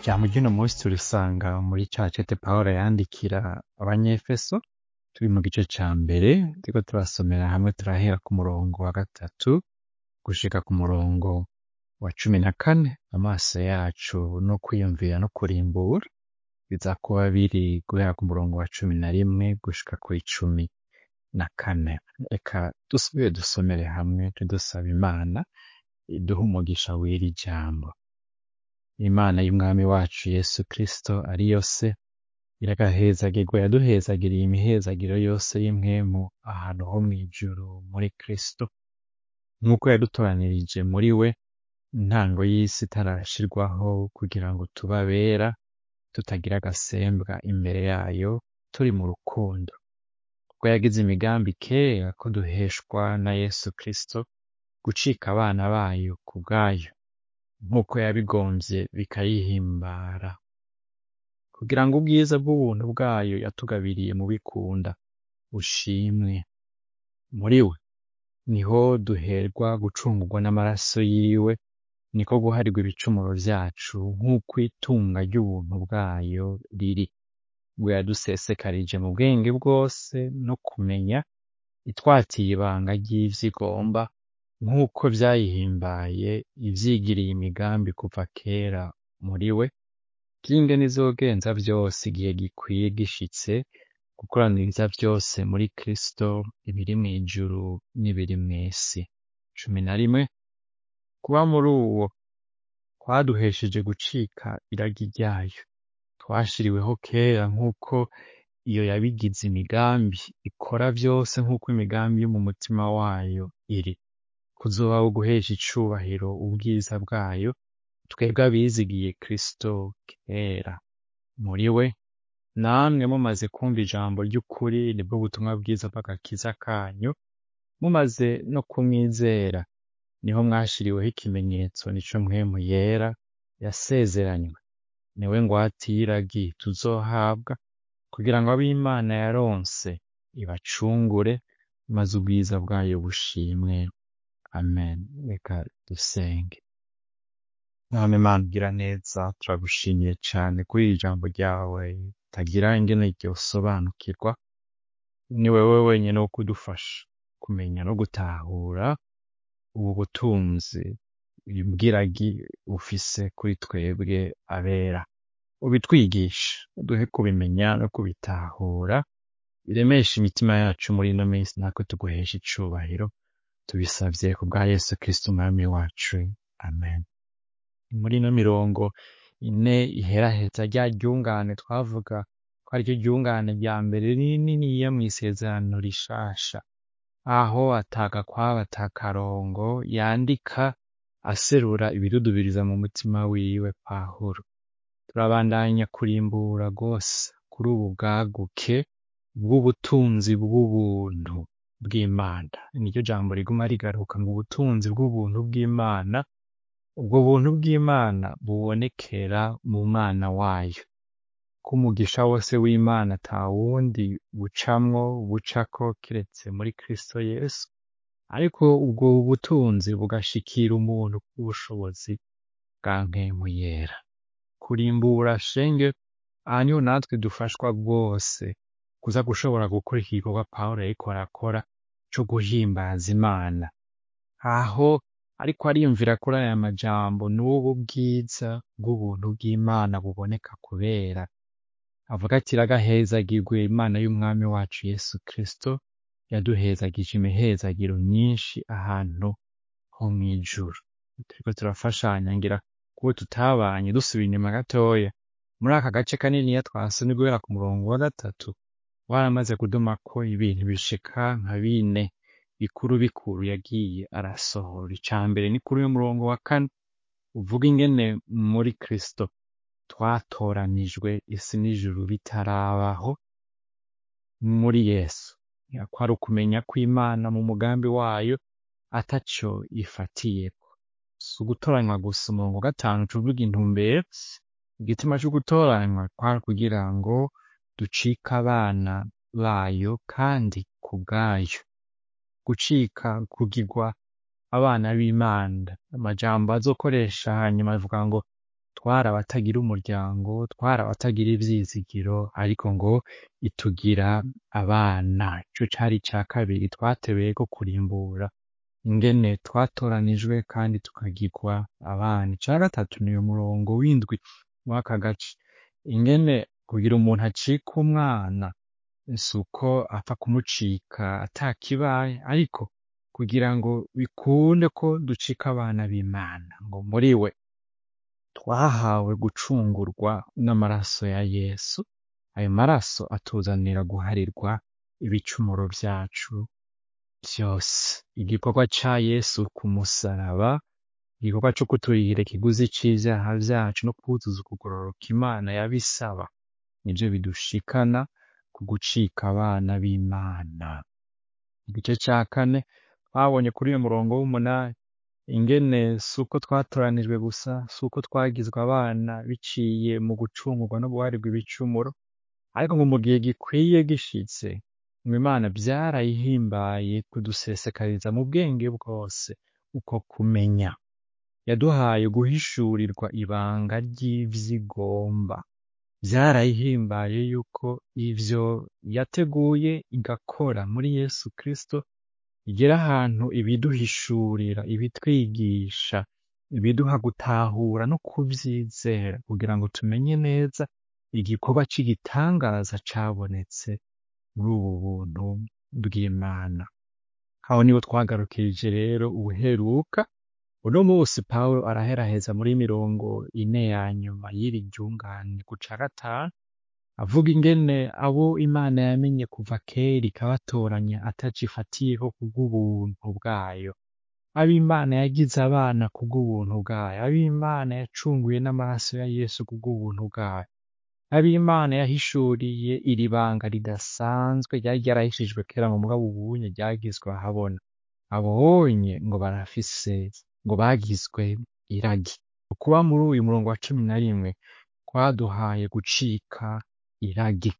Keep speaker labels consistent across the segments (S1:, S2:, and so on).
S1: Ijambo ry'uno musi turisanga muri ca cete Pawulo yandikira abanyefeso, turi mu gice ca mbere, turiko turasomera hamwe turahera ku murongo wa gatatu gushika ku murongo wa cumi na kane, amaso yacu no kwiyumvira no kurimbura biza kuba biri guhera ku murongo wa cumi na rimwe gushika kw'icumi na kane. Reka dusubire dusomere hamwe dusaba Imana iduhe umugisha w'iri jambo. Imana y'umwami wacu Yesu Kristo ariyo se, iragahezagirwa yaduhezagiriye imihezagiro yose y'impwemu ahantu ho mw'ijuru muri Kristo, nk'uko yadutoranirije muri we intango y'isi itarashirwaho kugira ngo tube abera, tutagira agasembwa imbere yayo, turi mu rukundo. Ubwo yagize imigambi kera ko duheshwa na Yesu Kristo gucika abana bayo ku bwayo, nk'uko yabigomvye bikayihimbara, kugira ngo ubwiza bw'ubuntu bwayo yatugabiriye mu bikunda bushimwe. Muri we niho duherwa gucungurwa n'amaraso yiwe, niko guharirwa ibicumuro vyacu nk'uko itunga ry'ubuntu bwayo riri. Ubwo yadusesekarije mu bwenge bwose no kumenya, itwatiye ibanga ry'ivyo igomba, nk'uko vyayihimbaye ivyigiriye imigambi kuva kera muri we, vy'ingene izogenza vyose igihe gikwiye gishitse, gukoraniriza vyose muri Kristo, ibiri mw'ijuru n'ibiri mw'isi. Cumi na rimwe, kuba muri uwo kwaduhesheje gucika iragi ryayo. Twashiriweho kera nk'uko iyo yabigize imigambi, ikora vyose nk'uko imigambi yo mu mutima wayo iri. Kuzoba uguhesha icubahiro ubwiza bwayo, twebwe abizigiye Kristo kera. Muri we, namwe mumaze kwumva ijambo ry'ukuri, nibwo butumwa bwiza bw'agakiza kanyu, mumaze no kumwizera, niho mwashiriweho ikimenyetso nico mpwemu yera yasezeranywe. Niwe ngwate y'iragi tuzohabwa, kugira ngo abo Imana yaronse ibacungure, maze ubwiza bwayo bushimwe. Amen. Reka dusenge. Mwami Mana ugira neza, turagushimiye cane kuri iri jambo ryawe ritagira ingene ryosobanukirwa. Ni wewe wenyene wo kudufasha kumenya no gutahura ubu butunzi bw'iragi bufise kuri twebwe abera. Ubitwigishe, uduhe kubimenya no kubitahura, biremeshe imitima yacu muri ino minsi natwe tuguheshe icubahiro, tubisavye ku bwa Yesu Kristo umwami wacu. Amen. Muri ino mirongo ine iheraheza rya ryungane twavuga ko ariryo ryungane rya mbere rininiya mw'isezerano rishasha, aho atagakwabo atakarongo yandika aserura ibidudubiriza mu mutima wiwe Pawulo. Turabandanya kurimbura rwose kuri ubu bwaguke bw'ubutunzi bw'ubuntu bw'Imana. Niryo jambo riguma rigaruka ngo ubutunzi bw'ubuntu bw'Imana, ubwo buntu bw'Imana bubonekera mu Mwana wayo. Ko umugisha wose w'Imana ata wundi bucamwo bucako kiretse muri Kristo Yesu, ariko ubwo butunzi bugashikira umuntu kubw'ubushobozi bwa mpwemu yera. Kurimbura shenge, aha niho natwe dufashwa rwose kuza gushobora gukora igikorwa Pawulo yariko arakora co guhimbaza Imana. Aho ariko ariyumvira kuri aya majambo n'ubu bwiza bw'ubuntu bw'Imana buboneka kubera. Avuga ati iragahezagirwe Imana y'umwami wacu Yesu Kristo, yaduhezagije imihezagiro myinshi ahantu ho mw'ijuru. Turiko turafashanya ngira kubo tutabanye dusubira inyuma gatoya, muri aka gace kaniniya twasomye guhera ku murongo wa gatatu, waramaze kudumako ibintu bishika nka bine bikuru bikuru yagiye arasohora. Ica mbere ni kuri uyu murongo wa kane, uvuga ingene muri Kristo twatoranijwe isi n'ijuru bitarabaho muri Yesu. Kwari ukumenya ko Imana mu mugambi wayo ataco ifatiyeko. Si ugutoranywa gusa umurongo wa gatanu uvuga intumbero, igitima co gutoranywa kwari kugira ngo ducike abana bayo kandi ku bwayo. Gucika kugirwa abana b'Imana, amajambo azokoresha hanyuma avuga ngo twari abatagira umuryango twari abatagira ivyizigiro ariko ngo itugira abana ico cari ica kabiri twateweko kurimbura ingene twatoranijwe kandi tukagirwa abana ica gatatu n'uyu murongo w'indwi w'aka gace ingene kugira umuntu acika umwana suko apfa kumucika atakibaye ariko kugira ngo bikunde ko ducika abana b'Imana ngo muri we twahawe gucungurwa n'amaraso ya Yesu ayo maraso atuzanira guharirwa ibicumuro vyacu vyose igikorwa ca Yesu ku musaraba igikorwa co kuturihira ikiguzi c'ivyaha vyacu no kwuzuza ukugororoka Imana yabisaba nivyo bidushikana ku gucika abana b'Imana igice ca kane twabonye kuri uyu murongo w'umunani ingene suko twatoranijwe gusa suko twagizwe abana biciye mu gucungurwa no guharirwa ibicumuro ariko ngo mu gihe gikwiye gishitse ngo Imana vyarayihimbaye kudusesekariza mu bwenge bwose uko kumenya yaduhaye guhishurirwa ibanga ry'ivyigomba vyarayihimbaye yuko ivyo yateguye igakora muri Yesu Kristo igera ahantu ibiduhishurira ibitwigisha ibiduha gutahura no kuvyizera kugira ngo tumenye neza igikorwa c'igitangaza cabonetse muri ubu buntu bw'Imana aho niho twagarukirije rero ubuheruka uno musi Pawulo araheraheza muri mirongo ine ya nyuma y'iri ryungane ku ca gatanu avuga ingene abo Imana yamenye kuva kera ikabatoranya atacifatiyeho kubw'ubuntu bwayo abo Imana yagize abana kubw'ubuntu bwayo abo Imana yacunguye n'amaraso ya Yesu kubw'ubuntu bwayo abo Imana yahishuriye iri banga ridasanzwe ryari ryarahishijwe kera mu mugabo ubunye ryagizwe ahabona abonye ngo barafise ngo bagizwe iragi kuba muri uyu murongo wa cumi na rimwe kwaduhaye gucika iragi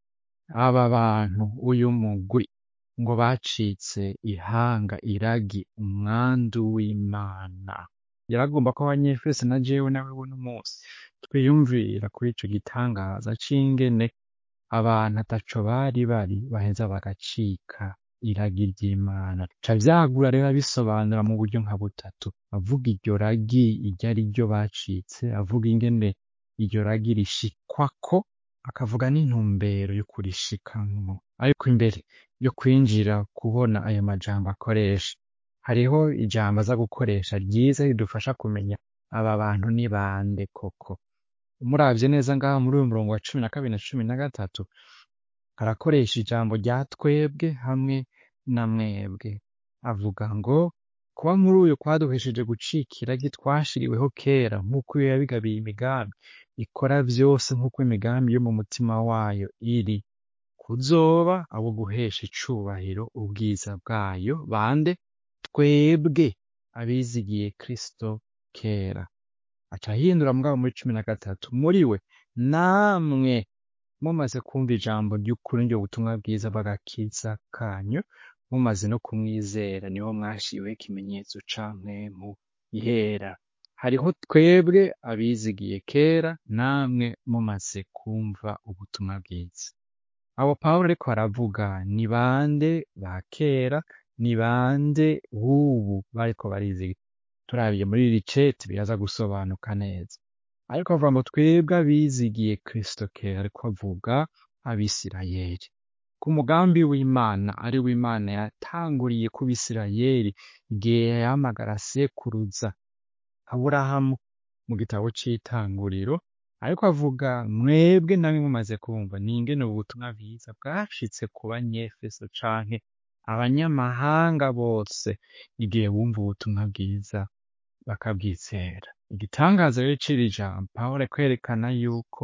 S1: aba bantu uyu mugwi ngo bacitse ihanga iragi umwandu w'Imana yaragomba ko abanyefeso na jewe nawe buno munsi twiyumvira kuri ico gitangaza c'ingene abantu ataco bari bari baheza bagacika iragi ry'Imana ca vyagura rero bisobanura mu buryo nka butatu avuga iryo ragi iryo ari ryo bacitse avuga ingene iryo ragi rishikwako akavuga n'intumbero yo kurishikamwo ariko imbere yo kwinjira kubona ayo majambo akoresha hariho ijambo aza gukoresha ryiza ridufasha kumenya aba bantu ni bande koko umuravye neza ngaha muri uyu murongo wa cumi na kabiri na cumi na gatatu arakoresha ijambo rya twebwe hamwe na mwebwe avuga ngo kuba muri uyu kwaduhesheje gucika iragi twashiriweho kera nk'uko iyo yabigabiye imigambi ikora vyose nk'uko imigambi yo mu mutima wayo iri kuzoba abo guhesha icubahiro ubwiza bwayo bande twebwe abizigiye Kristo kera aca ahindura mugabo muri cumi na gatatu muri we namwe mumaze kumva ijambo ry'ukuri niryo butumwa bwiza bw'agakiza kanyu mumaze no kumwizera niho mwashiriweho ikimenyetso ca mpwemu yera hariho twebwe abizigiye kera namwe mumaze kumva ubutumwa bwiza abo Pawulo ariko aravuga ni bande ba kera ni bande b'ubu bariko barizigira turabiye muri iri cete biraza gusobanuka neza ariko avuga ngo twebwe abizigiye Kristo kera ariko avuga abisirayeli ku mugambi w'Imana ari w'Imana yatanguriye ku bisirayeli igihe yahamagara sekuruza Aburahamu mu gitabo c'itanguriro ariko avuga mwebwe namwe mumaze kumva ni ingene ubu butumwa bwiza bwashitse ku banyefeso canke abanyamahanga bose igihe bumva ubutumwa bwiza bakabwizera igitangaza rero c'iri jambo Pawulo kwerekana yuko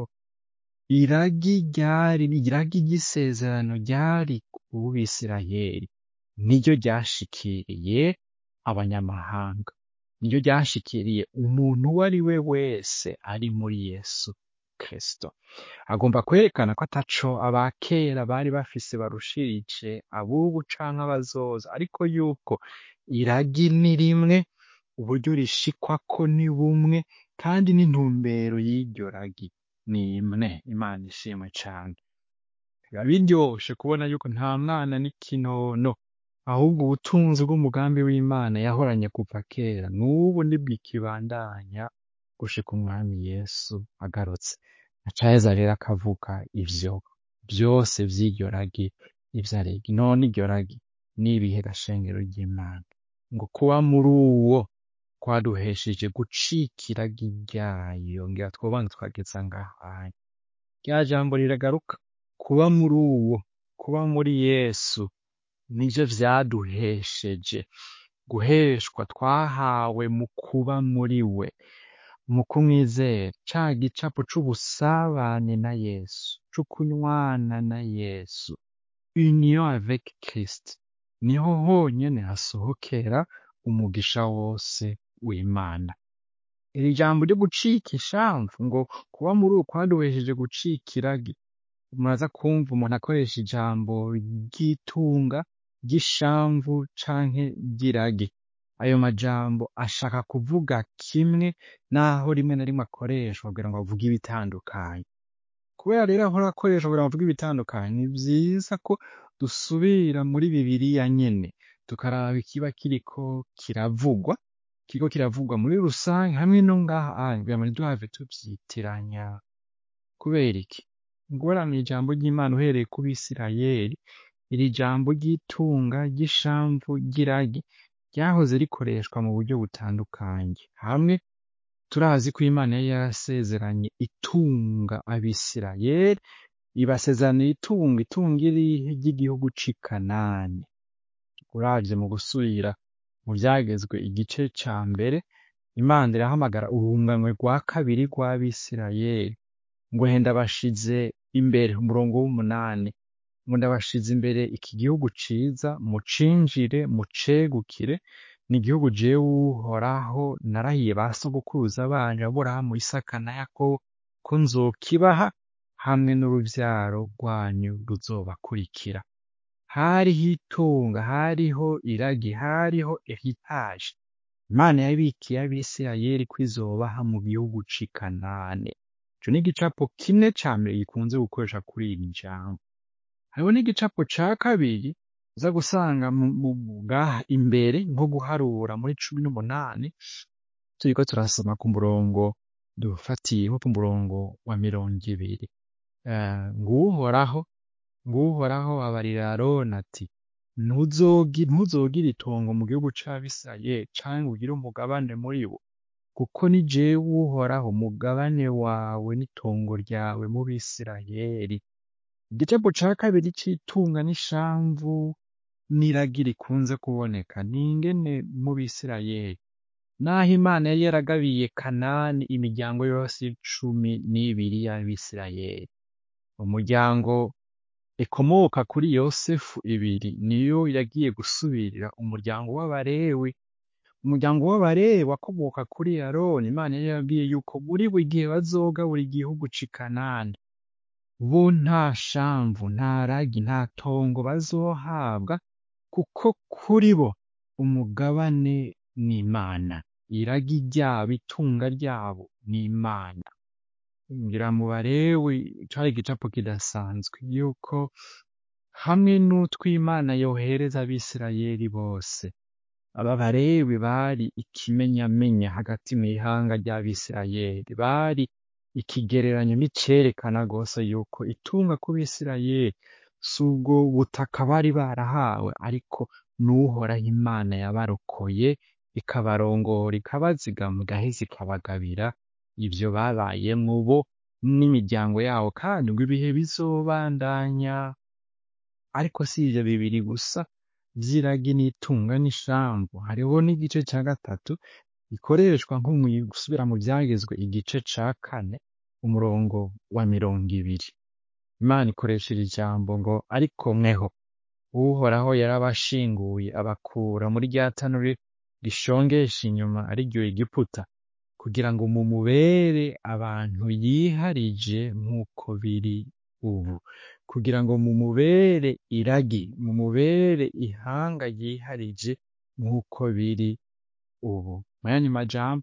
S1: iragi ryari iragi ry'isezerano ryari ku bisirayeli niryo ryashikiriye abanyamahanga niryo ryashikiriye umuntu uwo ari we wese ari muri Yesu Kristo agomba kwerekana ko ataco abakera bari bafise barushirije abubu canke abazoza ariko yuko iragi ni rimwe uburyo rishikwako ni bumwe kandi n'intumbero y'iryo ragi ni imwe imana ishimwe cane biba biryoshe kubona yuko nta mwana n'ikinono ahubwo ubutunzi bw'umugambi w'imana yahoranye kuva kera n'ubu nibwikibandanya gushika umwami yesu agarutse acaheza rero akavuga ivyo vyose vy'iryo ragi ivyo arega none iryo ragi n'ibihe gashengero ry'imana ngo kuba muri uwo kwaduhesheje gucika iragi ryayo ngira twobanza twageza ngahanya rya jambo riragaruka kuba muri uwo kuba muri yesu nivyo vyaduhesheje guheshwa twahawe mu kuba muri we mu kumwizera ca gicapo c'ubusabane na yesu c'ukunywana na yesu union avec Christ niho honyene hasohokera umugisha wose w'imana iri jambo ryo gucika ishamvu ngo kuba muri uwo kwaduhesheje gucika iragi muraza kumva umuntu akoresha ijambo ry'itunga ry'ishamvu canke ry'iragi ayo majambo ashaka kuvuga kimwe naho rimwe na rimwe akoreshwa kugira ngo avuge ibitandukanye kubera rero ahora akoreshwa kugira ngo avuge ibitandukanye ni vyiza ko dusubira muri bibiriya nyene tukaraba ikiba kiriko kiravugwa kiriko kiravugwa muri rusange hamwe no ngaha anye kugira ngo ntiduhave tuvyitiranya kubera iki ngorane ijambo ry'imana uhereye ku bisirayeli iri jambo ry'itunga ry'ishamvu ry'iragi ryahoze rikoreshwa mu buryo butandukanye hamwe turazi ko imana yari yarasezeranye itunga abisirayeli ibasezeraniye itunga itunga irihe ry'igihugu c'i kanani uravye mu gusubira mu vyagezwe igice ca mbere imana irahamagara urunganwe rwa kabiri rw'abisirayeli ngo he ndabashize imbere umurongo w'umunani ngo ndabashize imbere iki gihugu ciza mucinjire mucegukire ni igihugu jewe uhoraho narahiye ba sogokuruza banyu aburahamu isaka na yakobo ko nzokibaha hamwe n'uruvyaro rwanyu ruzobakurikira hariho itunga hariho iragi hariho heritage imana yabikiye abisirayeli ko izobaha mu gihugu c'i kanane ico ni igicapo kimwe ca mbere gikunze gukoresha kuri iri jambo hariho n'igicapo ca kabiri uza gusanga ngaha imbere nko guharura muri cumi n'umunani turiko turasoma ku murongo dufatiyeho ku murongo wa mirongo ibiri nguhoraho nguhoraho abarira aroni ati ntuzogire itongo mu gihugu c'abisirayeli canke ugire umugabane muri bo kuko ni jewe uhoraho umugabane wawe n'itongo ryawe mu bisirayeli igicapo ca kabiri c'itunga n'ishamvu n'iragi rikunze kuboneka ni ingene mu bisirayeli naho imana yari yaragabiye kanani imiryango yose cumi n'ibiri y'abisirayeli umuryango ikomoka kuri yosefu ibiri niyo yagiye gusubirira umuryango w'abarewi umuryango w'abarewi wakomoka kuri aroni imana yari yabwiye yuko muri buri gihe bazogabura igihugu c'i kanani bo nta shamvu nta ragi nta tongo bazohabwa kuko kuri bo umugabane n'imana iragi ryabo itunga ryabo n'imana ngira mu barewi cari igicapo kidasanzwe yuko hamwe n'utwimana yohereza abisirayeli bose aba barewi bari ikimenyamenya hagati mw'ihanga ry'abisirayeli bari ikigereranyo n'icerekana rwose yuko itunga ku bisirayeli si ubwo butaka bari barahawe ariko n'uhoraho imana yabarokoye ikabarongora ikabazigama igaheza ikabagabira ivyo babayemwo bo n'imiryango yabo kandi ngo ibihe bizobandanya ariko si ivyo bibiri gusa vy'iragi n'itunga n'ishamvu hariho n'igice ca gatatu gikoreshwa nko mu gusubira mu vyagezwe igice ca kane umurongo wa mirongo ibiri imana ikoresha iri jambo ngo ariko mweho uhoraho yarabashinguye abakura muri rya tanuri rishongesha inyuma ari ryo egiputa kugira ngo mumubere abantu yiharije nk'uko biri ubu kugira ngo mumubere iragi mumubere ihanga ryiharije nk'uko biri ubu mayani majambo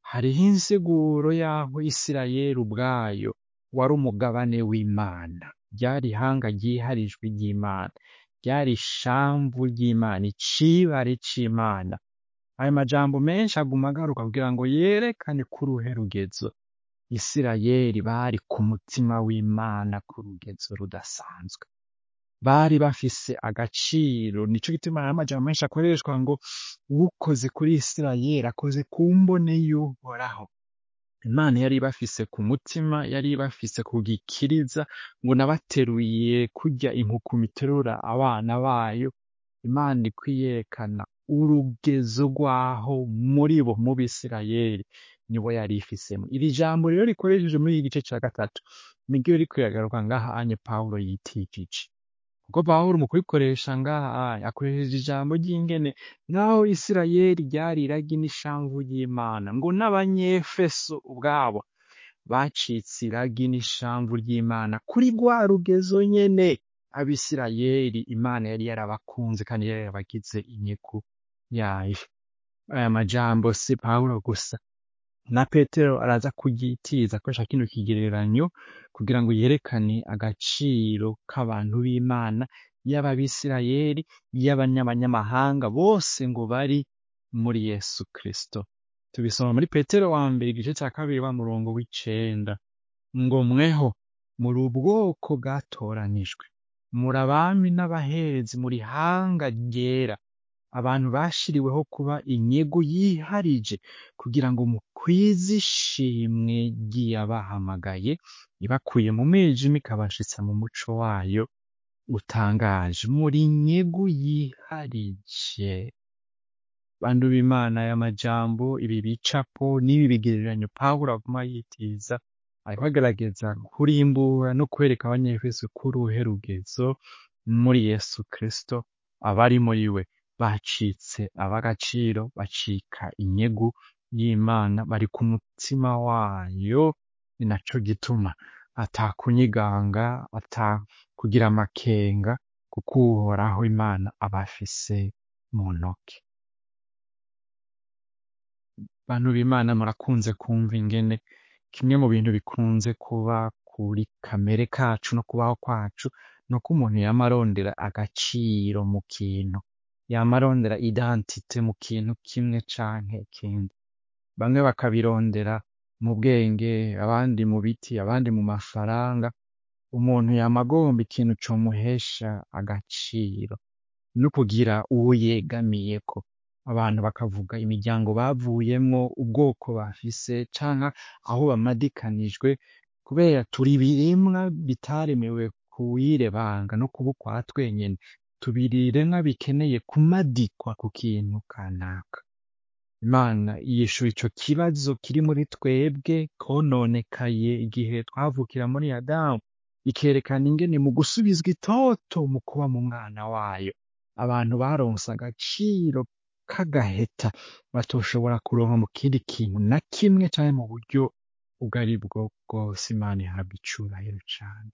S1: hariho insiguro y'aho isirayeli ubwayo wari umugabane w'imana ryari ihanga ryiharijwe ry'imana ryari ishamvu ry'imana icibare c'imana ayo majambo menshi aguma agaruka kugira ngo yerekane ko uruhe rugezo isirayeli bari ku mutima w'imana ku rugezo rudasanzwe bari bafise agaciro nico gituma hari amajambo menshi akoreshwa ngo ukoze kuri isirayeli akoze ku mbone y'uhoraho imana yari bafise ku mutima yari bafise ku gikiriza ngo nabateruye kurya inkukuma iterura abana bayo imana ikwiyerekana urugezo rwaho muri bo mu bisirayeli nibo yari ifisemo iri jambo rero rikoresheje muri iki gice ca gatatu niryo riko riragaruka ngaha anye pawulo yitijije kuko pawulo mu kurikoresha ngaha anye akoresheje ijambo ry'ingene nk'aho isirayeli ryari iragi n'ishamvu ry'imana ngo n'abanyefeso ubwabo bacitse iragi n'ishamvu ry'imana kuri rwa rugezo nyene abisirayeli imana yari yarabakunze kandi yari yarabagize inyegu yayo aya majambo si pawulo gusa na petero araza kuryitiza akoresha kino kigereranyo kugira ngo yerekane agaciro k'abantu b'imana yaba abisirayeli y'abanyamahanga bose ngo bari muri yesu kristo tubisoma muri petero wa mbere igice cya kabiri wa murongo w'icenda ngo mweho muri ubwoko bwatoranijwe muri abami n'abaherezi muri hanga ryera abantu bashiriweho kuba inyego yiharije kugira ngo mukwize ishimwe ry'iyabahamagaye ibakuye mu mwijima ikabashitsa mu muco wayo utangaje muri nyegu yiharije bantu b'imana y'amajambo ibi bicapo n'ibi bigereranyo pawulo aguma yitiza ariko agerageza kurimbura no kwereka abanyefeso ko uruhe rugezo muri yesu kristo abari muri we bacitse ab'agaciro bacika inyegu y'imana bari ku mutima wayo ni naco gituma atakunyiganga atakugira amakenga kuko uhoraho imana abafise mu ntoke bantu b'imana murakunze kumva ingene kimwe mu bintu bikunze kuba kuri kamere kacu no kubaho kwacu ni uko umuntu yama arondera agaciro mu kintu yama arondera identite mu kintu kimwe canke ikindi bamwe bakabirondera mu bwenge abandi mu biti abandi mu mafaranga umuntu yama agomba ikintu comuhesha agaciro no kugira uwo yegamiyeko abantu bakavuga imiryango bavuyemwo ubwoko bafise canke aho bamadikanijwe kubera turi ibirimwa bitaremewe kuwirebanga no kuba ukwa twenyene turi ibiremwa bikeneye kumadikwa ku kintu kanaka imana yishura ico kibazo kiri muri twebwe kononekaye igihe twavukira muri adamu ikerekana ingene mu gusubizwa itoto mu kuba mu mwana wayo abantu baronse agaciro k'agaheta batoshobora kuronka mu kindi kintu na kimwe canke mu buryo ubwo ari bwo bwose imana ihabwa icubahiro cane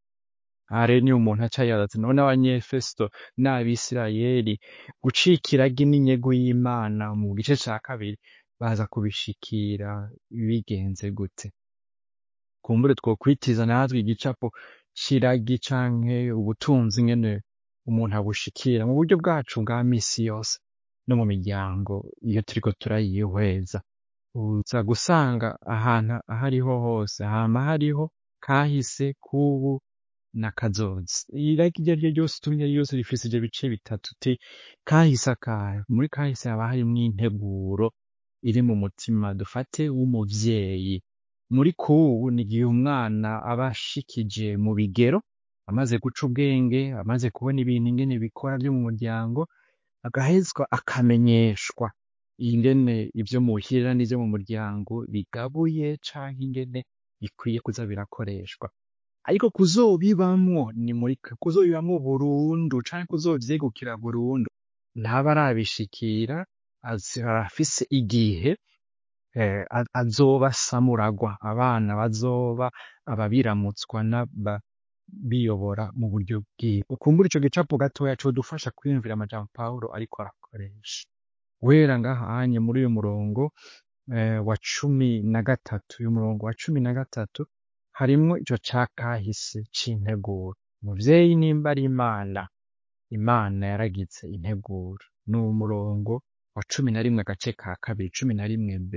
S1: aha rero niyo umuntu aca yibaza ati none abanyefeso n'abisirayeli gucika iragi n'inyego y'imana mu gice ca kabiri baza kubishikira bigenze gute kumbure twokwitiza natwe igicapo c'iragi canke ubutunzi ingene umuntu abushikira mu buryo bwacu bwa misi yose no mu miryango iyo turiko turayihweza uza gusanga ahantu aho ariho hose hama hariho kahise k'ubu na kazoza iragi iryo ari ryo ryose utumye ryose rifise ivyo bice bitatu ti kahise akahe muri kahise haba harimwo integuro iri mu mutima dufate w'umuvyeyi muri kubu ni igihe umwana aba ashikije mu bigero amaze guca ubwenge amaze kubona ibintu ingene bikora vyo mu muryango agahezwa akamenyeshwa ingene ivyo muhira n'ivyo mu muryango bigabuye canke ingene bikwiye kuza birakoreshwa ariko kuzobibamwo ni muri kuzobibamwo burundu canke kuzovyegukira burundu ntaba arabishikira arafise igihe eh, azoba samuragwa abana bazoba ababiramutswa n'aba biyobora mu buryo bwiwe ukumbura ico gicapo gatoya codufasha kwiyumvira amajambo pawulo ariko arakoresha guhera ngahanye muri uyu murongo eh, wa cumi na gatatu uyu murongo wa cumi na gatatu harimwo ico ca kahise c'integuro umuvyeyi nimba ari imana imana yaragize integuro ni umurongo wa cumi na rimwe agace ka kabiri cumi na rimwe b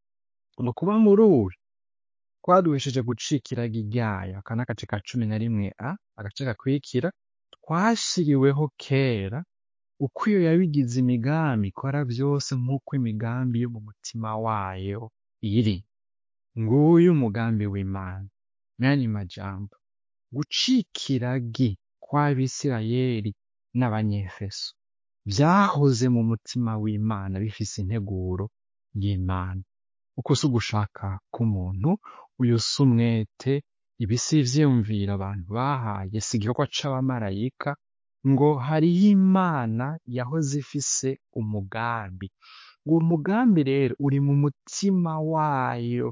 S1: ni ukuba muri uyu twaduhesheje gucika iragi ryayo aka n'agace ka cumi na rimwe a agace gakurikira twashiriweho kera uko iyo yabigize imigambi ikora vyose nk'uko imigambi yo mu mutima wayo iri nguyu umugambi w'imana mwanya majambo gucika iragi kw'abisirayeli n'abanyefeso vyahoze mu mutima w'imana bifise integuro y'imana uko si ugushaka k'umuntu uyu si umwete ibi si ivyiyumviro abantu bahaye si igikorwa c'abamarayika ngo hariho imana yahoze ifise umugambi uwo mugambi rero uri mu mutima wayo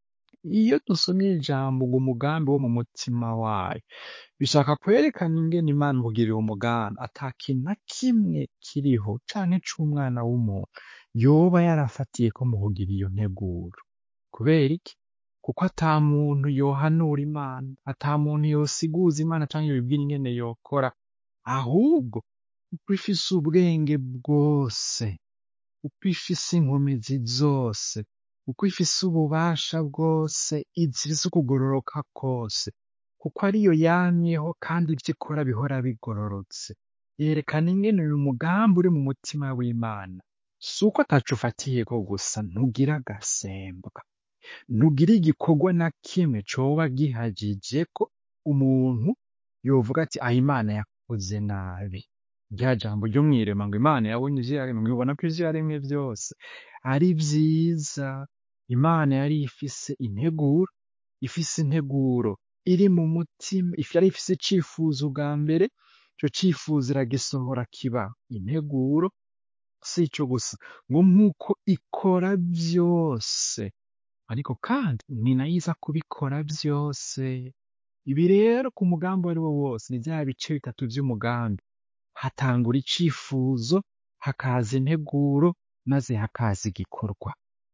S1: iyo dusomye ijambo ngo umugambi wo mu mutima wayo bishaka kwerekana ingene imana kugira uwo mugambi ata kintu na kimwe kiriho canke c'umwana w'umuntu yoba yarafatiyeko mu kugira iyo nteguro kubera iki kuko ata muntu yohanura imana ata muntu yosiguza imana canke yobibwira ingene yokora ahubwo uko ifise ubwenge bwose uko ifise inkomezi zose uko ifise ububasha bwose ifise ukugororoka kose kuko ariyo yamyeho kandi ivyo ikora bihora bigororotse yerekana ingene uyu mugambi uri mu mutima w'imana si uko ataco ufatiyeko gusa ntugira agasembwa ntugira igikorwa na kimwe coba gihagije ko umuntu yovuga ati ah imana yakoze nabi rya jambo ryo mw'irema ngo imana yabonye ivyo yaremye mwibona ko ivyo yaremye vyose ari vyiza imana yari ifise integuro ifise integuro iri mu mutima if- yari ifise icifuzo bwa mbere ico cifuzo iragisohora kiba integuro si ico gusa ngo nk'uko ikora vyose ariko kandi ni nayo iza kubikora vyose ibi rero ku mugambi uwo ari wo wose ni vya bice bitatu vy'umugambi hatangura icifuzo hakaza integuro maze hakaza igikorwa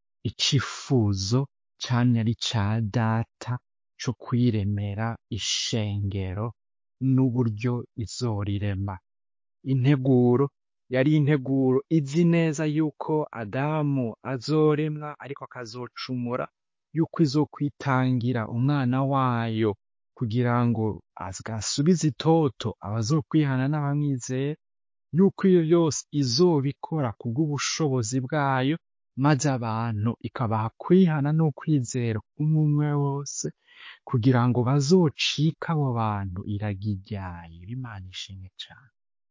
S1: icifuzo camye ari ca data co kwiremera ishengero n'uburyo izorirema integuro yari integuro izi neza yuko adamu azoremwa ariko akazocumura yuko izokwitangira umwana wayo kugira ngo asubize itoto abazokwihana n'abamwizera yuko iyo yose izobikora kubw'ubushobozi bwayo maze abantu ikabaha kwihana n'ukwizera umwe wose kugira ngo bazocike abo bantu iragi ryayo imana ishimwe cane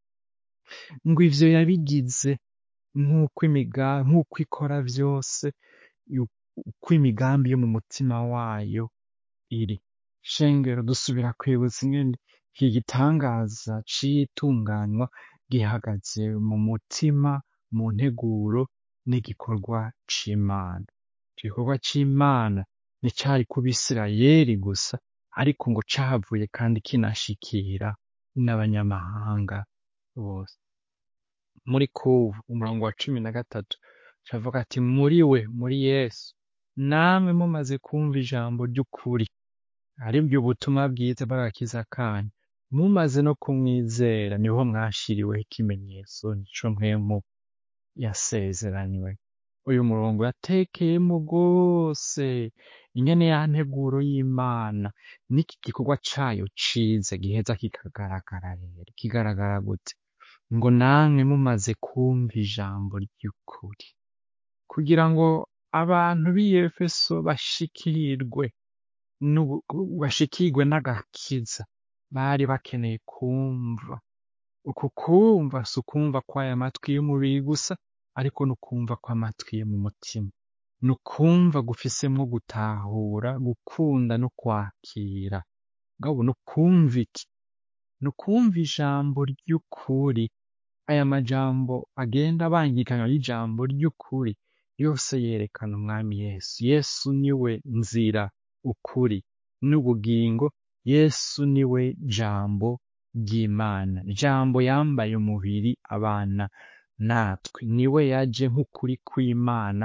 S1: ngo ivyo yabigize nk'uko imiga nk'uko ikora vyose yu- uko imigambi yo mu mutima wayo iri shengero dusubira kwibutsa ingene iki gitangaza c'itunganywa gihagaze mu mutima mu nteguro n'igikorwa c'imana ico gikorwa c'imana nticari ku bisirayeli gusa ariko ngo cavuye kandi kinashikira n'abanyamahanga bose muri kubu umurongo wa cumi na gatatu cavuga ati muri we muri yesu namwe mumaze kumva ijambo ry'ukuri aribwo ubutumwa bwiza bw'agakiza kanyu mumaze no kumwizera niho mwashiriweho ikimenyetso nico mpwemu yasezeranywe uyu murongo yatekeyemo rwose ingene ya nteguro y'imana n'iki gikorwa cayo ciza giheza kikagaragara rero kigaragara gute ngo namwe mumaze kumva ijambo ry'ukuri kugira ngo abantu b'i Efeso bashikirwe n'ubu- bashikirwe n'agakiza bari bakeneye kumva uku kumva si ukumva kw'aya matwi y'umubiri gusa ariko ni ukumva kw'amatwi yo mu mutima ni ukumva gufisemwo gutahura gukunda no kwakira ngabo ni ukumva iki ni ukumva ijambo ry'ukuri aya majambo agenda abangikanywa y'ijambo ry'ukuri yose yerekana umwami yesu yesu niwe nzira ukuri n'ubugingo yesu niwe jambo ry'imana jambo yambaye umubiri abana natwe niwe yaje nk'ukuri kw'imana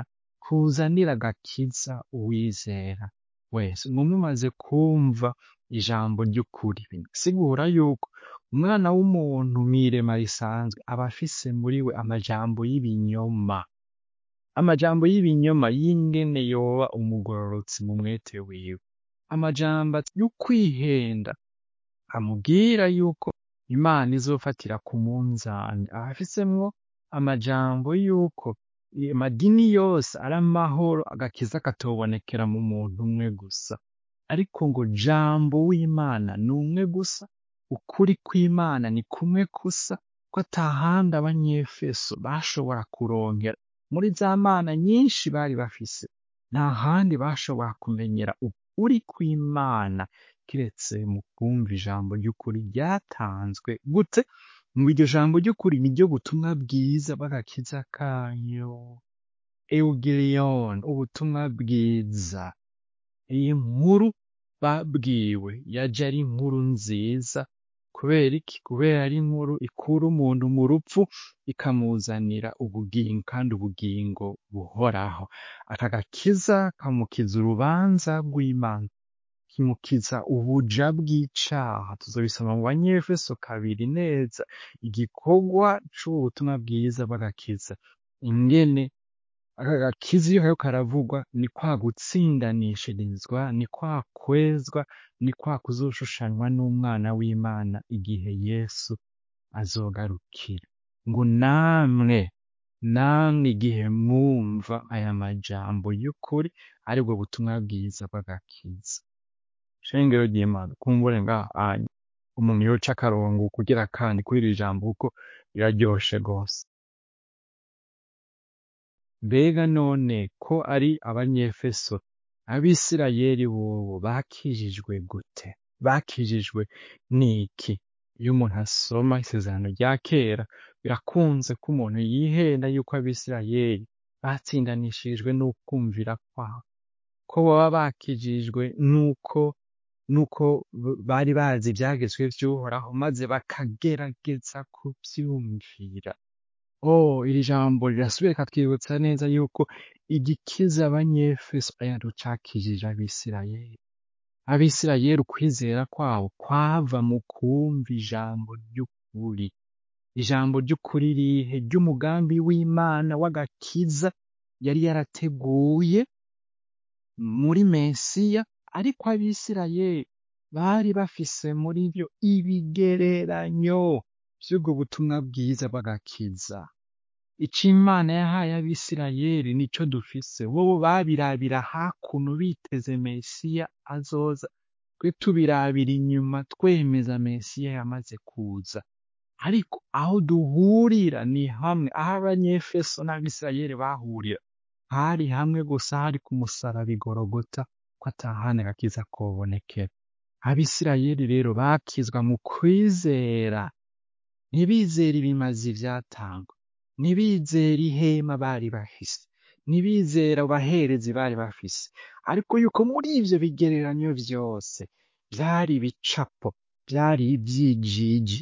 S1: kuzanira agakiza uwizera wese ngo mumaze kumva ijambo ry'ukuri sigura yuko umwana w'umuntu mw'irema risanzwe aba afise muri we amajambo y'ibinyoma amajambo y'ibinyoma y'ingene yoba umugororotsi mu mwete wiwe amajambo y'ukwihenda amubwira yuko imana izofatira ku munzani aba afisemwo amajambo yuko amadini yose ari amahoro agakiza katobonekera mu muntu umwe gusa ariko ngo jambo w'imana ni umwe gusa ukuri kw'imana ni kumwe gusa ko atahandi abanyefeso bashobora kurongera muri za mana nyinshi bari bafise nta handi bashobora kumenyera ukuri kw'imana kiretse mu kumva ijambo ry'ukuri ryatanzwe gute ngo iryo jambo ry'ukuri ni ryo butumwa bwiza bw'agakiza kanyu eugirion ubutumwa bwiza iyi nkuru babwiwe yaje ari inkuru nziza kubera iki kubera ari inkuru ikura umuntu mu rupfu ikamuzanira ubugingo kandi ubugingo buhoraho aka gakiza kamukiza urubanza rw'imana kimukiza ubuja bw'icaha tuzobisoma mu banyefeso kabiri neza igikorwa c'ubu butumwa bwiza bw'agakiza ingene aka gakiza iyo kariko karavugwa ni kwa gutsindanishirizwa ni kwa kwezwa ni kwa kuzoshushanywa n'umwana w'imana igihe yesu azogarukira ngo namwe namwe igihe mwumva aya majambo y'ukuri aribwo butumwa bwiza bw'agakiza shengero ry'imana kumbure ngaha anya umuntu yoca akarongo kugira kandi kuri iri jambo kuko riraryoshe gose mbega none ko ari abanyefeso abisirayeli bobo bakijijwe gute bakijijwe n'iki iyo umuntu asoma isezerano rya kera birakunze ko umuntu yihenda yuko abisirayeli batsindanishirijwe n'ukumvira kwabo ko baba bakijijwe nuko nuko bari bazi ibyagezwe vy'uhoraho maze bakagerageza kuvyumvira oh iri jambo rirasubira rikatwibutsa neza yuko igikiza abanyefeso arico cakijije abisirayeli abisirayeli ukwizera kwabo kwava mu kumva ijambo ry'ukuri ijambo ry'ukuri rihe ry'umugambi w'imana w'agakiza yari yarateguye muri mesiya ariko abisirayeli bari bafise muri vyo ibigereranyo vy'ubwo butumwa bwiza bw'agakiza ico imana yahaye abisirayeli nico dufise bobo babirabira hakuno biteze mesiya azoza twe tubirabira inyuma twemeza mesiya yamaze kuza ariko aho duhurira ni hamwe aho abanyefeso n'abisirayeli bahurira hari hamwe gusa hari ku musaraba igorogota ko atahandi agakiza kobonekera abisirayeli rero bakizwa mu kwizera ntibizera ibimazi vyatangwa ntibizera ihema bari bafise ntibizera abaherezi bari bafise ariko yuko muri ivyo bigereranyo vyose vyari ibicapo vyari ivyijiji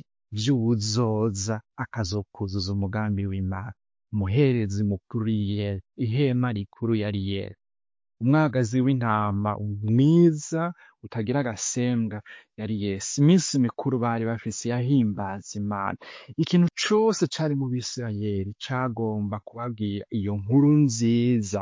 S1: vy'uwuzoza akazokuzuza umugambi w'imana umuherezi mukuru yera ihema rikuru yari yera umwagazi w'intama mwiza utagira agasembwa yari yesu iminsi mikuru bari bafise yahimbaza imana ikintu cose cari mu bisirayeli cagomba kubabwira iyo nkuru nziza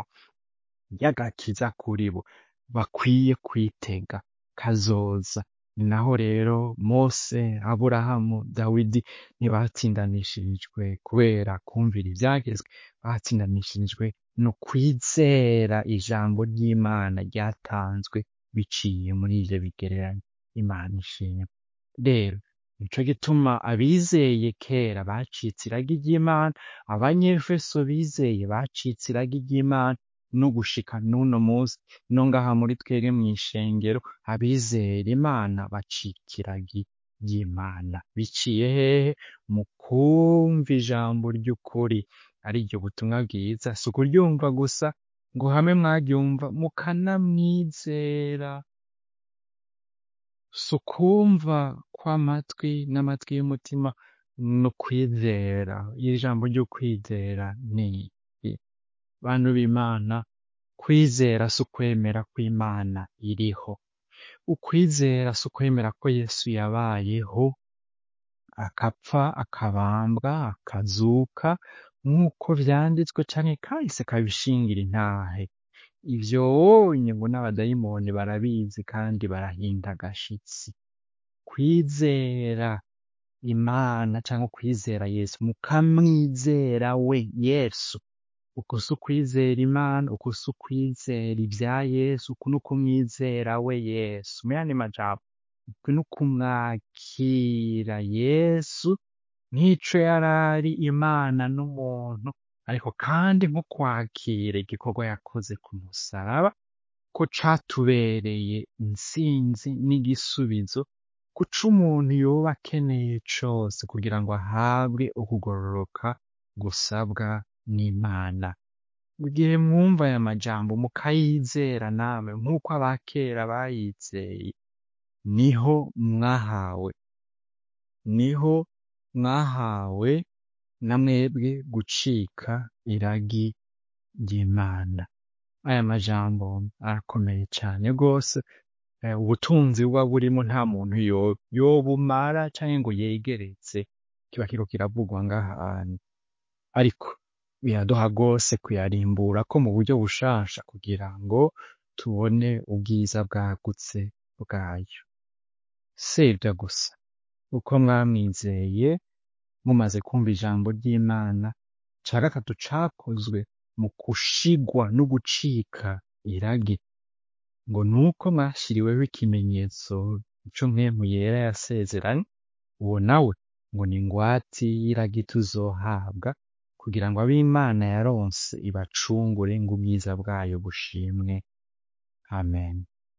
S1: y'agakiza kuri bo bakwiye kwitega kazoza ni naho rero mose aburahamu dawidi ntibatsindanishirijwe kubera kumvira ivyagezwe batsindanishirijwe no kwizera ijambo ry'imana ryatanzwe biciye muri ivyo bigereranyo imana ishimwe rero nico gituma abizeye kera bacitse iragi ry'imana abanyefeso bizeye bacitse iragi ry'imana no gushika n'uno munsi no ngaha muri twebwe mw'ishengero abizera imana bacika iragi ry'imana biciye hehe mu kumva ijambo ry'ukuri ari ryo butumwa bwiza si ukuryumva gusa ngo hamwe mwaryumva mukanamwizera si ukumva kw'amatwi n'amatwi y'umutima no kwizera iri jambo ryo kwizera ni iki bantu b'imana kwizera si ukwemera ko imana iriho ukwizera si ukwemera ko yesu yabayeho akapfa akabambwa akazuka nk'uko vyanditswe canke kahise kabishingira intahe ivyo wonye ngo n'abadayimoni barabizi kandi barahinda agashitsi kwizera imana canke kwizera yesu mukamwizera we yesu uku si ukwizera imana uku si ukwizera ivya yesu uku ni ukumwizera we yesu mu yandi majambo uku ni ukumwakira yesu nk'ico yarari imana n'umuntu ariko kandi nko kwakira igikorwa yakoze ku musaraba ko catubereye intsinzi n'igisubizo kuco umuntu yoba akeneye cose kugira ngo ahabwe ukugororoka gusabwa n'imana mu gihe mwumva aya majambo mukayizera namwe nk'uko abakera bayizeye niho mwahawe niho mwahawe na mwebwe gucika iragi ry'imana aya majambo arakomeye cane rwose eh, ubutunzi buba burimo nta muntu yo- yobumara canke ngo yegeretse kiba kiriko kiravugwa ngaha hantu ariko biraduha rwose kuyarimbura ko mu buryo bushasha kugira ngo tubone ubwiza bwagutse bwayo si ivyo gusa uko mwamwizeye mumaze kumva ijambo ry'imana ca gatatu cakozwe mu gushigwa no gucika iragi ngo nuko mwashiriweho ikimenyetso ico mpwemu yera yasezeranye uwo nawe ngo ni ingwati y'iragi tuzohabwa kugira ngo ab'imana yaronse ibacungure ngo ubwiza bwayo bushimwe amen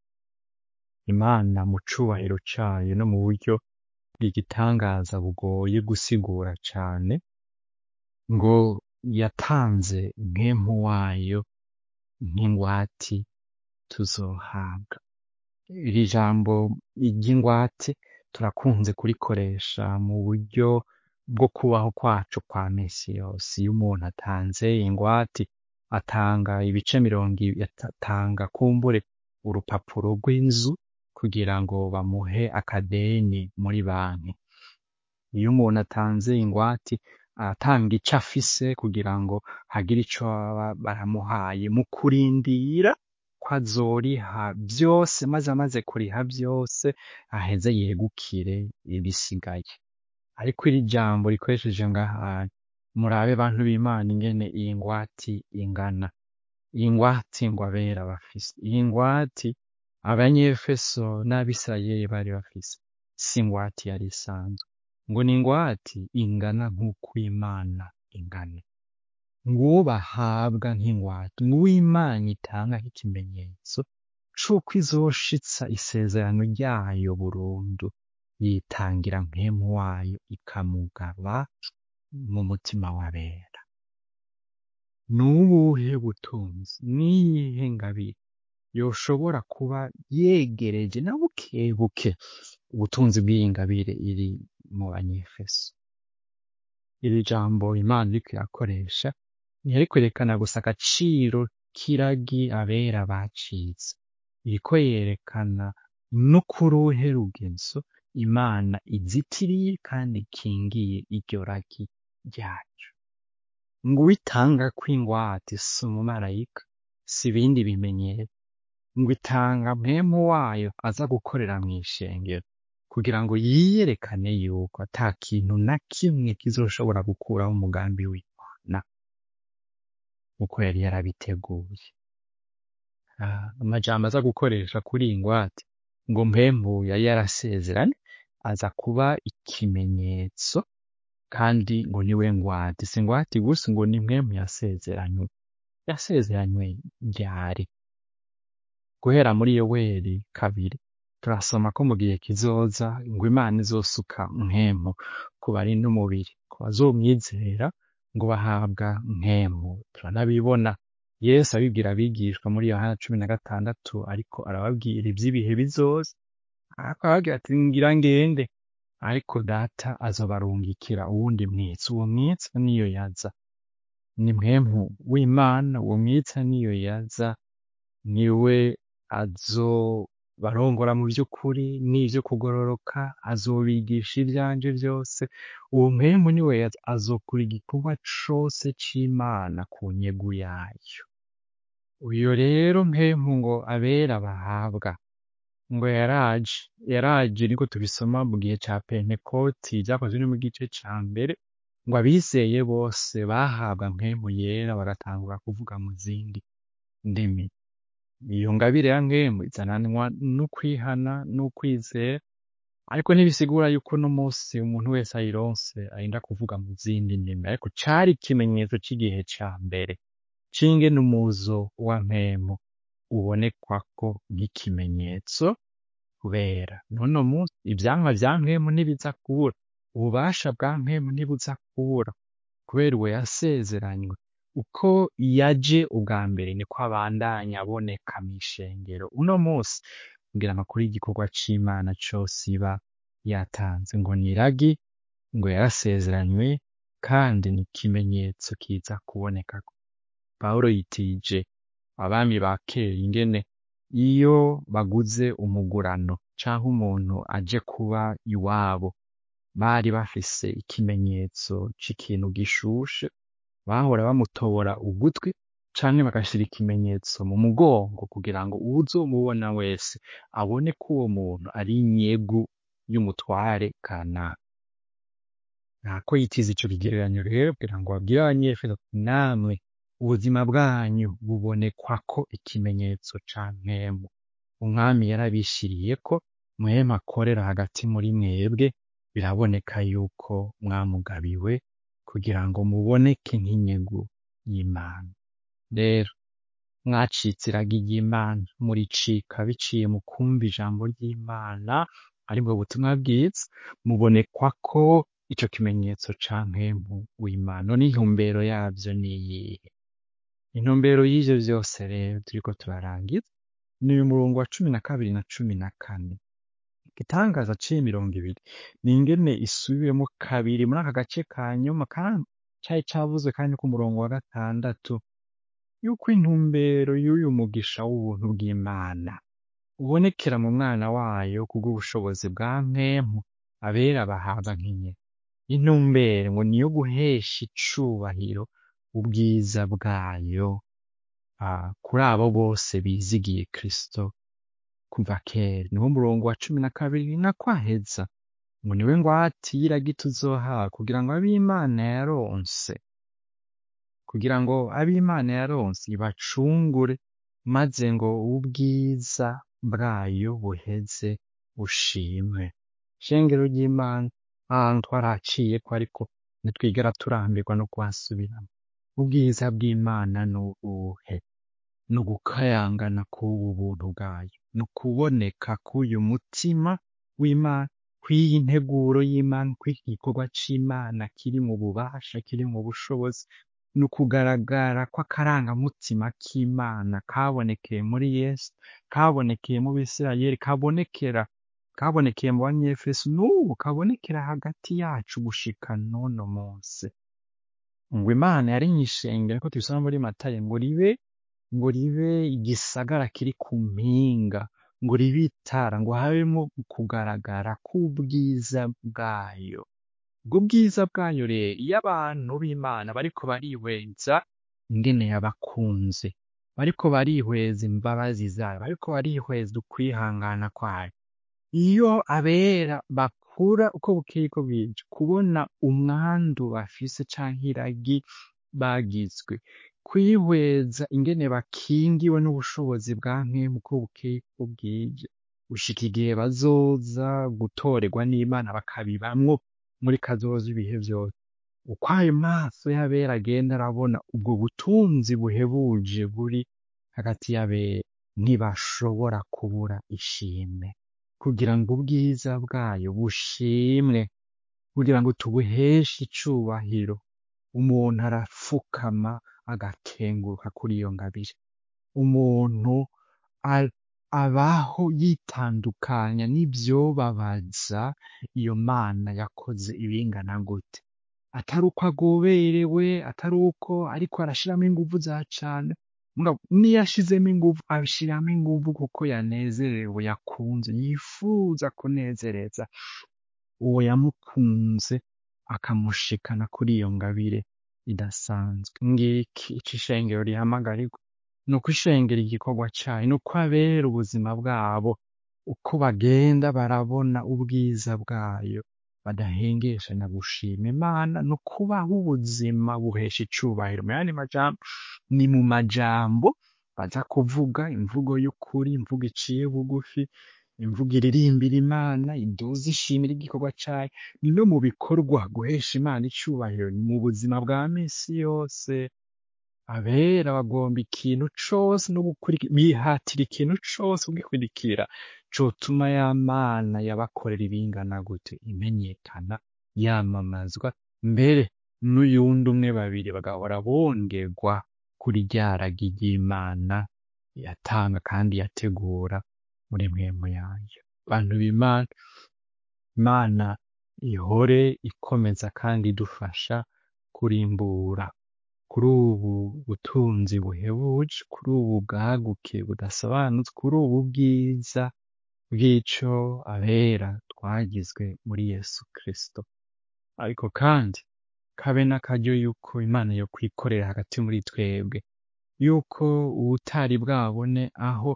S1: imana mu cubahiro cayo no mu buryo bw'igitangaza bugoye gusigura cane ngo yatanze mpwemu wayo nk'ingwati tuzohabwa iri jambo ry'ingwate turakunze kurikoresha mu buryo bwo kubaho kwacu kwa misi yose iyo umuntu atanze ingwate atanga ibice mirongo ibiri atanga kumbure urupapuro rw'inzu kugira ngo bamuhe akadeni muri banki iyo umuntu atanze ingwate aratanga ico afise kugira ngo hagire ico baba baramuhaye mu kurindira ko azoriha vyose maze amaze kuriha vyose aheze yegukire ibisigaye ariko iri jambo rikoresheje ngaha murabe bantu b'imana ingene iyi ngwati ingana iyi ngwati ngo abera bafise iyi ngwati abanyefeso n'abisirayeli bari bafise si ingwati yari isanzwe ngo ni ingwati ingana nk'uko imana ingana nguwo bahabwa nk'ingwate nguwo imana itanga nk'ikimenyetso c'uko izoshitsa isezerano ryayo burundu yitangira mpwemu wayo ikamugaba mu mutima w'abera nubuhe butunzi niyihe ngabire yoshobora kuba yegereje na bukebuke ubutunzi bw'iyi ngabire iri mu banyefeso iri jambo imana iriko irakoresha ntiyari kwerekana gusa agaciro k'iragi abera bacitse iriko yerekana no kuruhe rugezo imana izitiriye kandi ikingiye iryo ragi ryacu ngo uwitanga kw'ingwate si umumarayika si ibindi bimenyetso ngo itanga mpwemu wayo aza gukorera mw'ishengero kugira ngo yiyerekane yuko ata kintu na kimwe kizoshobora gukuraho umugambi w'imana uko yari yarabiteguye Ah, amajambo aza gukoresha kuri iyi ngwate ngo mpembu yari yarasezeranye aza kuba ikimenyetso kandi ngo niwe ngwate si ingwate gusa ngo ni mpwemu yasezeranywe yasezeranywe ryari guhera muri yoweri kabiri turasoma ko mu gihe kizoza ngo imana izosuka mpemu ku bari n'umubiri ku bazomwizera ngo bahabwa mpemu turanabibona yesu abibwira abigishwa muri yohana cumi na gatandatu ariko arababwira ivy'ibihe bizoza ariko arababwira ati ngira ngende ariko data azobarungikira uwundi mwitsi uwo mwitsi niyo yaza ni mpemu w'imana uwo mwitsi niyo yaza niwe azobarongora mu vy'ukuri n'ivyo kugororoka azobigisha ivyanje vyose uwo mpwemu niwe azokora igikorwa cose c'imana ku nyegu yayo uyo rero mpwemu ngo abera bahabwa ngo yaraje yaraje niko tubisoma mu gihe ca pentekoti vyakozwe no mu gice ca mbere ngo abizeye bose bahabwa mpwemu yera bagatangura kuvuga mu zindi ndimi iyo ngabire ya mpwemu izananwa n'ukwihana n'ukwizera ariko ntibisigura yuko uno musi umuntu wese ayironse arinda kuvuga mu zindi ndimi ariko cari ikimenyetso c'igihe ca mbere c'ingene umuzo wa mpwemu ubonekwako nk'ikimenyetso kubera n'uno musi ivyamwa vya mpwemu ntibiza kubura ububasha bwa mpwemu ntibuza kubura kubera uwo yasezeranywe uko yaje ubwa mbere niko abandanya aboneka mw'ishengero uno musi kugira ngo akore igikorwa c'imana cose iba yatanze ngo ni iragi ngo yarasezeranywe kandi ni ikimenyetso kiza kuboneka pawulo yitije abami ba kera ingene iyo baguze umugurano canke umuntu aje kuba iwabo bari bafise ikimenyetso c'ikintu gishushe bahora bamutobora ugutwi canke bagashira ikimenyetso mu mugongo kugira ngo uwuzomubona wese abone ko uwo muntu ari inyegu y'umutware kanaka ntako yitiza ico kigereranyo rero kugira ngo babwire abanyefeso ati namwe ubuzima bwanyu bubonekwako ikimenyetso ca mpwemu umwami yarabishiriyeko mpwemu akorera hagati muri mwebwe biraboneka yuko mwamugabiwe kugira ngo muboneke nk'inyegu y'imana rero mwacitse iragi ry'imana muricika biciye mu kumva ijambo ry'imana aribwo butumwa bwiza mubonekwako ico kimenyetso ca mpwemu w'imana none intumbero yavyo niyihe intumbero y'ivyo vyose rero turiko turarangiza ni uyu murongo wa cumi na kabiri na cumi na kane igitangaza c'imirongo ibiri ni ingene isubiwemo kabiri muri aka gace ka nyuma kandi cari cavuzwe kandi ku murongo wa gatandatu yuko intumbero y'uyu mugisha w'ubuntu bw'imana ubonekera mu mwana wayo kubw'ubushobozi bwa mpwemu abera bahabwa nk'inyene intumbero ngo niyo guhesha icubahiro ubwiza bwayo ah, kuri abo bose bizigiye kristo kuva kera niwo murongo wa cumi na kabiri nako aheza ngo niwe ngwate y'iragi tuzohawe kugira ngo ab'imana yaronse kugira ngo ab'imana yaronse ibacungure maze ngo ubwiza bwayo buheze bushimwe shengero ry'imana ahantu twaraciyeko ariko ntitwigera turambirwa no kuhasubiramo ubwiza bw'imana ni ubuhe ni ugukayangana k'ubu buntu bwayo ni ukuboneka k'uyu mutima w'imana kw'iyi nteguro y'imana kw'iki gikorwa c'imana kiri mu bubasha kiri mu bushobozi ni ukugaragara kw'akarangamutima k'imana kabonekeye muri yesu kabonekeye mu bisirayeli kabonekera kabonekeye mu banyefeso n'ubu kabonekera hagati yacu gushika n'uno munsi ngo imana yarinye ishengero ko tubisoma muri matayo ngo ribe ngo ribe igisagara kiri ku mpinga ngo ribe itara ngo habemo kugaragara k'ubwiza bwayo ubwo bwiza bwayo rero iyo abantu b'imana bariko barihweza ingene yabakunze bariko barihweza imbabazi zayo bariko barihweza ukwihangana kwayo iyo abera bakura uko bukeye uko bwije kubona umwandu bafise canke iragi bagizwe kwihweza ingene bakingiwe n'ubushobozi bwa mpwemu uko bukeye uko bwije gushika igihe bazoza gutorerwa n'imana bakabibamwo muri kazoza ibihe vyose uko ayo maso y'abera agenda arabona ubwo butunzi buhebuje buri hagati y'abera ntibashobora kubura ishimwe kugira ngo ubwiza bwayo bushimwe kugira ngo tubuheshe icubahiro umuntu arapfukama agakenguruka kuri iyo ngabire umuntu a- abaho yitandukanya n'ivyobabaza iyo mana yakoze ibingana gute atari uko agoberewe atari uko ariko arashiramo inguvu za cane mugabo niyo ashizemo inguvu abishiramo inguvu kuko yanezerewe yakunze yifuza kunezereza uwo yamukunze akamushikana kuri iyo ngabire idasanzwe ngiki ico ishengero rihamagarirwa ni uko ishengero igikorwa cayo ni uko abera ubuzima bwabo uko bagenda barabona ubwiza bwayo badahengeshanya gushima imana ni ukubaho ubuzima buhesha icubahiro mu yandi majambo ni mu majambo baza kuvuga imvugo y'ukuri imvugo iciye bugufi imvugo iririmbira imana iduza ishimira igikorwa cayo ni no mu bikorwa guhesha imana icubahiro ni mu buzima bwa misi yose abera bagomba ikintu cose no gukurikira bihatira ikintu cose kugikurikira cotuma ya mana yabakorera ibingana gute imenyekana yamamazwa mbere n'uyundi umwe babiri bagahora bongerwa kuri rya ragi ry'imana yatanga kandi yategura muri mwemu yayo bantu b'imana imana ihore ikomeza kandi idufasha kurimbura kuri ubu butunzi buhebuje kuri ubu bwaguke budasobanutse kuri ubu bwiza bw'ico abera twagizwe muri yesu kristo ariko kandi kabe n'akaryo yuko imana yo kwikorera hagati muri twebwe yuko ubutari bwabone aho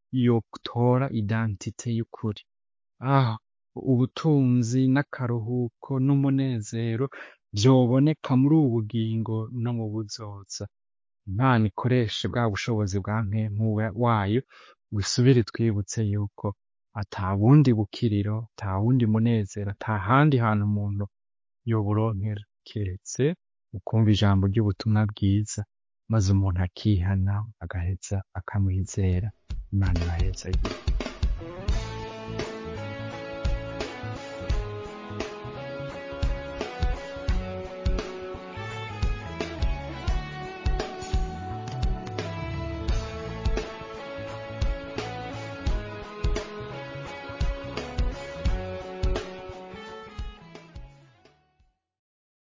S1: yotora identite y'ukuri aho ubutunzi n'akaruhuko n'umunezero vyoboneka muri ubu bugingo no mu buzoza imana ikoreshe bwa bushobozi bwa mpemu wayo wisubire twibutse yuko ata bundi bukiriro ata wundi munezero ata handi hantu umuntu yoburonkera kiretse ukumva ijambo ry'ubutumwa bwiza maze umuntu akihana agaheza akamwizera imana ibaheza